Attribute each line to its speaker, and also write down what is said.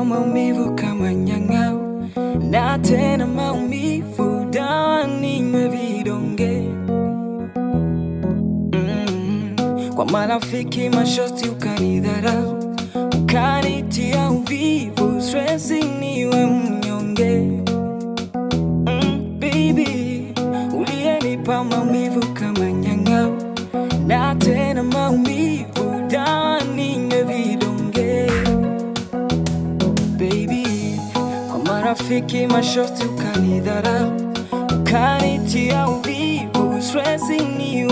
Speaker 1: maumivu kama nyang'au, na tena maumivu, dawa ninywe vidonge mm. Kwa marafiki mashosti ukanidharau, ukanitia uvivu, stresi niwe mnyonge mm, baby, uliyenipa maumivu kama nyang'au, na tena maumivu, dawa ninywe vidonge baby, kwa marafiki mashosti ukanidharau, ukanitia uvivu, stresi niwe